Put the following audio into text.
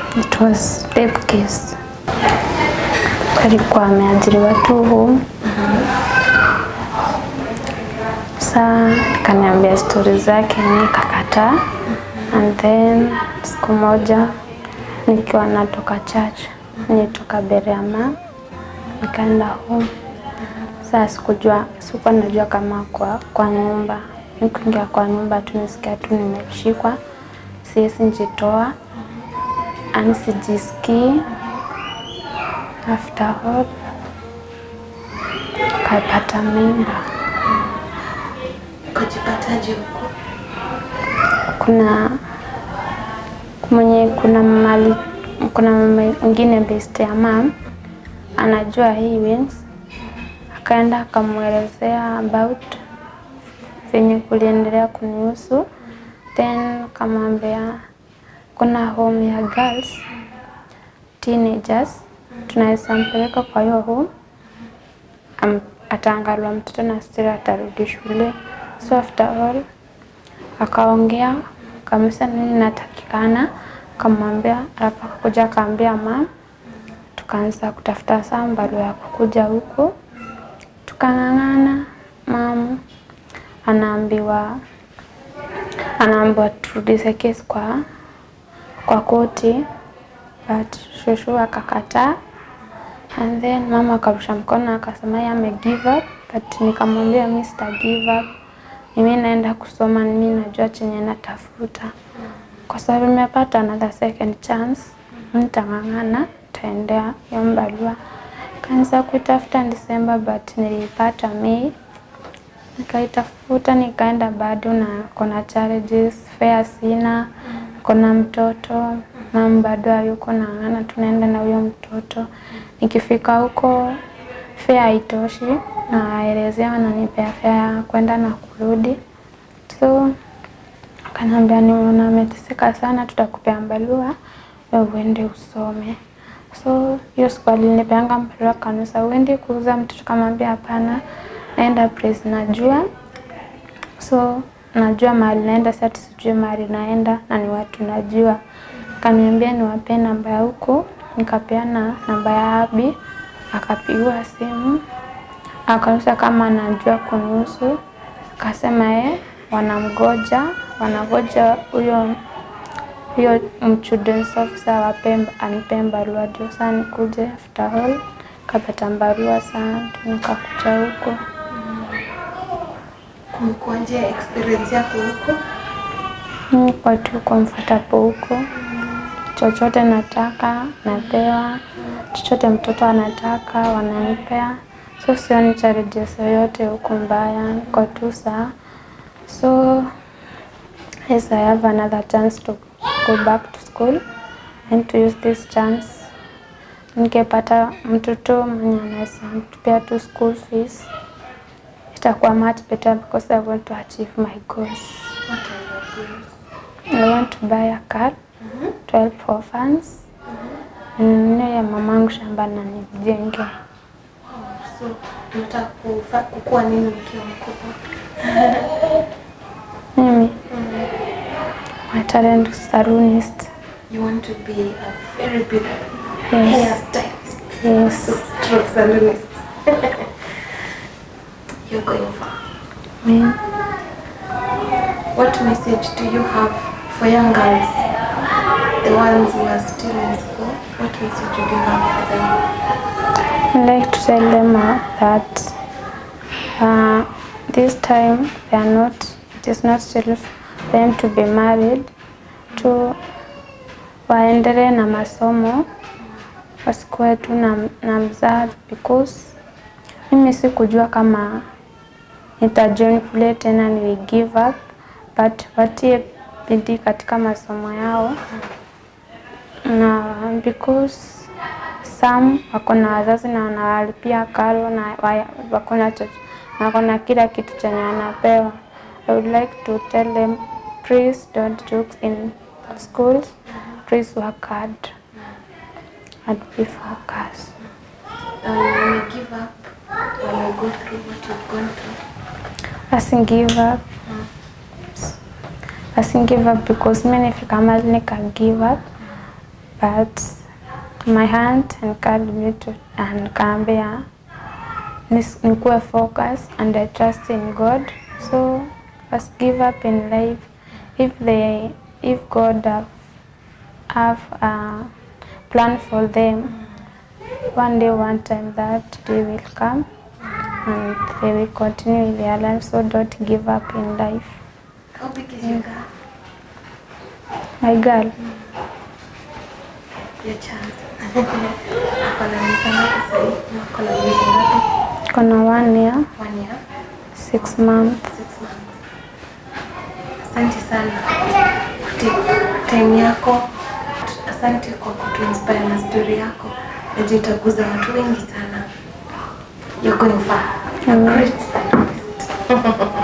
It was rape case. Alikuwa ameajiriwa tu home. Saa kaniambia stori zake, nikakataa. And then siku moja nikiwa natoka church, nitoka Beriama, nikaenda home. Saa sikujua, sikuwa najua kama kwa, kwa nyumba. Nikuingia kwa nyumba tu nisikia tu nimeshikwa, siwezi njitoa, ani sijisikii. After all, kapata mimba. Ukajipataje huko? kuna mwenye kuna mali kuna mama mwingine best ya mam anajua hii wings, akaenda akamwelezea about venye kuliendelea kunihusu, then kamwambia kuna home ya girls teenagers, tunaweza mpeleka kwa hiyo home am- ataangaliwa mtoto na still atarudi shule. So after all akaongea kamisa nini natakikana, kamwambia, alafu akakuja akaambia mam, tukaanza kutafuta saa barua ya kukuja huku, tukang'ang'ana. Mam anaambiwa anaambiwa turudishe kesi kwa kwa koti, but shushu akakataa and then mama akarusha mkono akasema yeye ame give up, but nikamwambia mi sita give up, mimi naenda kusoma, mimi najua chenye natafuta, kwa sababu nimepata another second chance, nitang'ang'ana, taendea hiyo barua. Kaanza kuitafuta Disemba, but nilipata Mei, nikaitafuta nikaenda bado, na kuna challenges, fare sina, kuna mtoto mam bado hayuko nang'ana, tunaenda na huyo mtoto. Nikifika huko fare haitoshi, naelezea wananipea fare ya kwenda na kurudi, so akaniambia nimeona ameteseka sana, tutakupea barua wewe uende usome. So hiyo siku alinipeanga barua kanisa, uende kuuza mtoto. Kamwambia hapana, naenda place najua, so najua mahali naenda, sasa sijui mahali naenda na ni watu najua. Kaniambia niwapee namba ya huko, nikapeana namba ya Abi, akapigiwa simu akauliza kama anajua kunihusu, akasema ye wanamgoja, wangoja huyo huyo children's officer wa Pemba anipee barua ndio saa nikuje. After all kapata barua saa ndio nikakuja huko. Kumekuwaje experience yako huko? Mimi kwa tu comfortable huko, chochote nataka napewa, chochote mtoto anataka wananipea, so sioni challenges yoyote huko mbaya, niko tu sawa. So yes, I have another chance to go back to school and to use this chance. Nikipata mtoto mwenye anaweza tupea tu school fees, itakuwa much better because I want to achieve my goals. What are your goals? I want to buy a car to help orphans. Ninunue ya mamangu shamba na nijenge. So, unataka kufa- kukuwa nini ukiwa mkubwa? Mimi my talent is salonist. You want to be a very big Yes. hairstylist. Yes. Stroke salonist. You're going far. Me. What message do you have for young girls? The ones who are still in school, what message would you have for them? I like to tell them uh, that uh, this time they are not, it is not still for them to be married, to waendelee na masomo, wasikuwe tu na, na mzazi because mimi sikujua kama nitajoin kule tena, nili give up but watie bidii katika masomo yao na because some wako na wazazi na wanawalipia karo na wa- wako na cho- na wako na kila kitu chenye wanapewa. I would like to tell them please don't joke in schools, please work hard and be focused. Um, when you give up, when you go through what you've gone through, Asin give up. Asin give up because mimi nifika mahali nika give up but my aunt encouraged me to and nikaambia nis- nikuwe focus and I trust in God so first give up in life if they if God have, have a plan for them one day one time that day will come and they will continue with their life so don't give up in life How big is your girl? my girl Your child. Ako na miaka ngapi sasa hivi? Ako na miezi ngapi? kona one year One year, six months six months. Asante sana kuti time yako. Asante kwa kutuinspire na story yako. Najua itaguza watu wengi sana. You're going far. A Amen. great stylist.